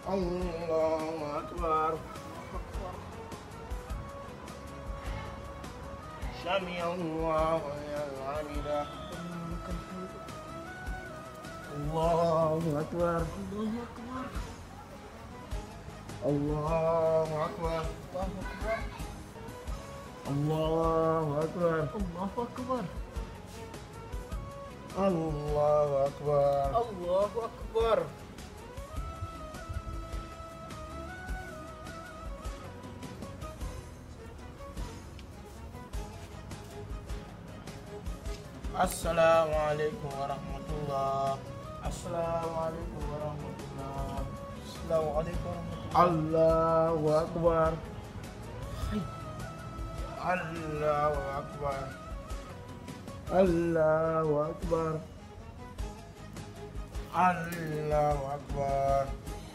الله أكبر سمع الله لمن حمده الله أكبر الله أكبر الله أكبر الله أكبر الله أكبر الله أكبر السلام عليكم ورحمة الله السلام عليكم ورحمة الله السلام عليكم ورحمة الله الله أكبر الله أكبر الله أكبر الله أكبر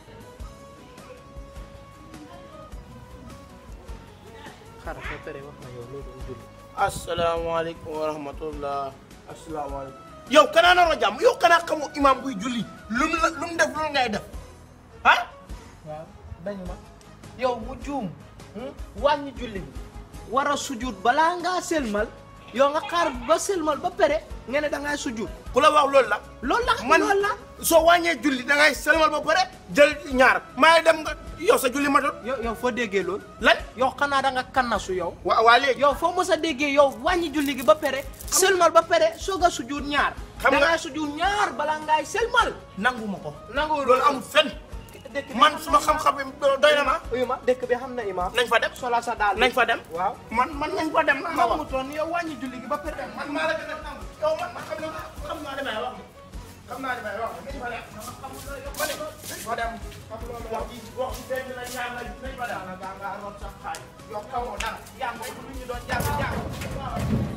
xaaral soo paree wax ma yow loolu mu julli asalaamaaleykum wa rahmatullah asalaamaaleykum yow kanaa naroo jàmm yow kanaa xamoo imam buy julli lu mu la lu mu def lu ngay def ah waaw dañu ma yow mu juum wàññi julli bi war a sujud balaa ngaa selmal yow nga xaar ba selmal ba pare nga ne da ngay sujud ku la wax loolu la loolu la man loolu la soo wàññee julli da ngay selmal ba pare jël ñaar maay dem nga yow sa julli matul yow yow foo déggee loolu lan yow xanaa da nga kannasu yow waa waa léegi yow foo mos a déggee yow wàññi julli gi ba pare selmal ba pare soog a sujud ñaar Xam da nga- ngay sujud ñaar balaa ngay selmal nangu ma ko nangu loolu amul fen dëkk bi man xam suma na xam-xam bi doy na ma uyu ma dëkk bi xam na imaam nañ fa dem sola sa daal nañ fa dem waaw man man nañ fa dem na ma wax nangu toon yow wàññi julli gi ba pare man maa la gën a nangu yow man ma xam ne xam naa li may wax xam naa li may wax nañ fa dem ma ne nañ fa dem xam loolu wax ji wax ji benn la ñaar la nañ fa dem gaa nga root sax xaay yow xamoo dara jàng ko lu ñu doon jàng jàng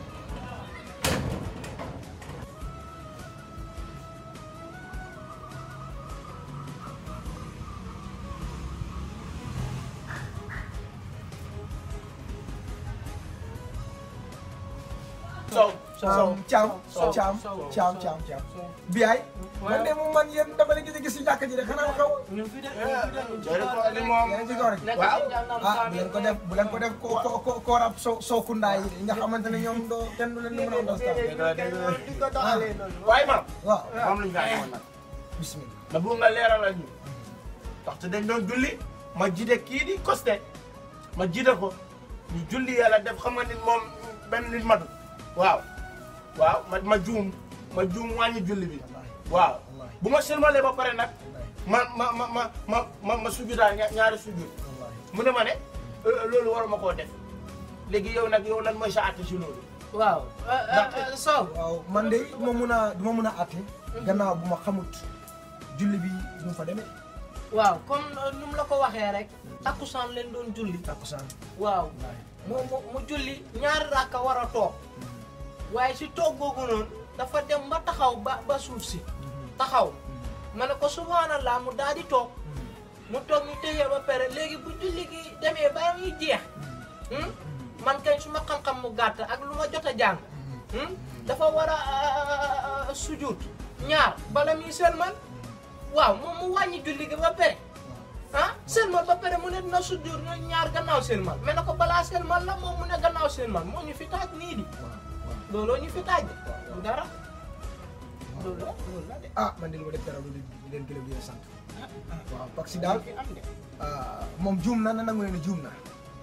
sow sow caam Sow, caam sow, caam sow, caam caam sow. biyaay Waaw. man de moom man yéen dama leen gis gis si jàkka ji de xanaa xaw ñu fi de jërë ko li moom yaa ngi ci kaw rek nekk waaw. ci jàngam ah bu leen ko def bu leen ko def ko ko ko koorab so sookundaa yi nga xamante ne ñoom doo kenn du leen di mën a understand di ko doxalee noonu waaye maam waaw moom lañu kaa defoon nag bismillah ma bëgg nga leeralal ñu ndaxte dañ doon julli ma jiite kii di costé ma jiite ko ñu julli yàlla def xam nga nit moom benn nit matu waaw waaw ma ma juum ma juum wàññi julli bi waaw wallaahi bu ma sëlmalee ba pare nag wallaahi ma ma ma ma ma ma ma sujudaa ña- ñaari sujud wallaahi mu ne ma ne euh, loolu waruma koo def léegi yow nag yow lan mooy sa àtte si loolu waaw Sow waaw man de du ma mun a du ma mun a àtte gannaaw bu ma xamut julli bi nu mu fa demee waaw comme nu mu la ko waxee rek takkusaan leen doon julli takkusaan waaw wallaahi mu mu mu julli ñaari rakka war a toog waaye si toog googu noonu dafa dem ba taxaw ba ba suuf si taxaw ma ne ko subhanallah mu daal di toog mu toog ñu téye ba pare léegi bu julli gi demee ba muy jeex hmm? man kañ su ma xam-xam mu gàtt ak lu ma jot a jàng hmm? dafa war a sujud ñaar bala muy sëlmal waaw moom mu wàññi julli gi ba pare ah sëlmal ba pare mu ne dina sujud ñoom ñaar gannaaw sëlmal mais na ko balaa sëlmal la moom mu ne gannaaw sëlmal moo ñu fi taaj nii di waaw waaw looloo ñu fi taaj du dara loolu la loolu la de ah man de lu ma def dara lu leen di leen gërëm di leen sant waaw parce que daal fi am de ah, moom juum na na nangu leen ne juum na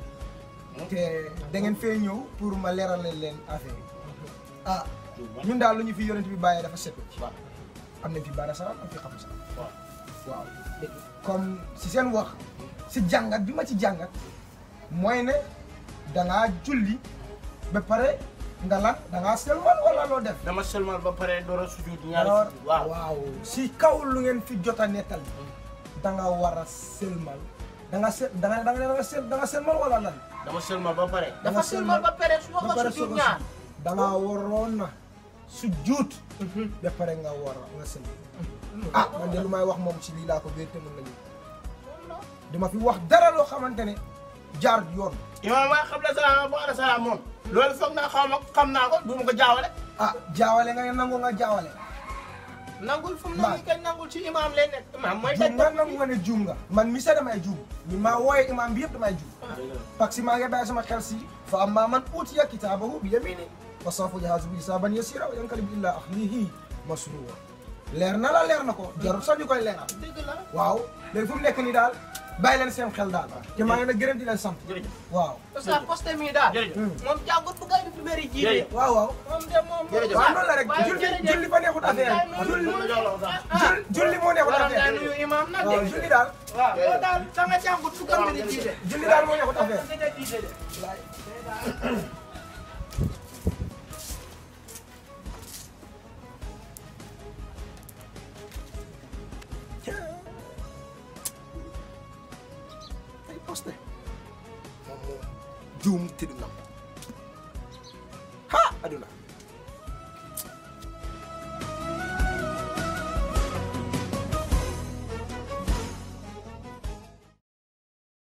te da ngeen fee ñëw pour ma leeral leen affaire yi ah ñun daal lu ñu fi yonent bi bàyyee dafa set waaw am nañ fi baara salaam am fi xam salaam waaw waaw dëgg comme si seen wax si jàngat bi ma ci jàngat mooy ne dangaa julli ba pare nga lan dangaa selmal wala loo def dama sëlmal ba pare door a sujud ñaari alors sujud waaw waaw si kaw lu ngeen fi jot a nettal danga war a selmal danga sel danga danga danga sel danga selmal wala lan dama sëlmal ba pare dafa sëlmal ba pare su ba ko pare sujud soog a ñaar sujud. danga waroon na su juut ba pare nga war a nga selmal ah man de lu may wax moom si lii laa ko wér te mën nañu dama fi wax dara loo xamante ne jaar yoon imaam waa xam la salaam ba ala salaam moom loolu foog naa xaw ma xam naa ko du ma ko jaawale ah jaawale nga nangu nga jaawale nangul fu mu ne Ba- nii kay nangul ci imam lay nekk imam mooy juum nga daj nangu nga ne juum nga man mi sa damay juum mi maa wooye imam bi yëpp damay juum parce que maa ngi bàyyi sama xel si fa amma man utiya kitaabahu bi yamini fa sawfa yuhaasabu hisaaban yasiira wa yanqalibu ilaa ahlihi masruura leer na la leer na ko jarul sax ñu koy leeral dëgg la waaw léegi fu mu nekk nii daal bàyyi leen seen xel daal te maa ngi leen di gërëm di leen sant jërëjëf waaw parce que poste mi daal jërëjëf moom jàngut bu gay di bëri jiite Jërëjëf. waaw waaw moom de moom Jërëjëf. waaw noonu la rek waaye julli jërëjëf. julli fa neexut affaire Waaye julli noonu la jox la sax. julli julli moo neexut waram daa affaire nuyu imam nag waaw de julli daal waaw loolu daal da nga jàngut bu gay di jiite julli daal moo neexut affaire nga de jiite de ay poste moom moom juum te du nam ha aduna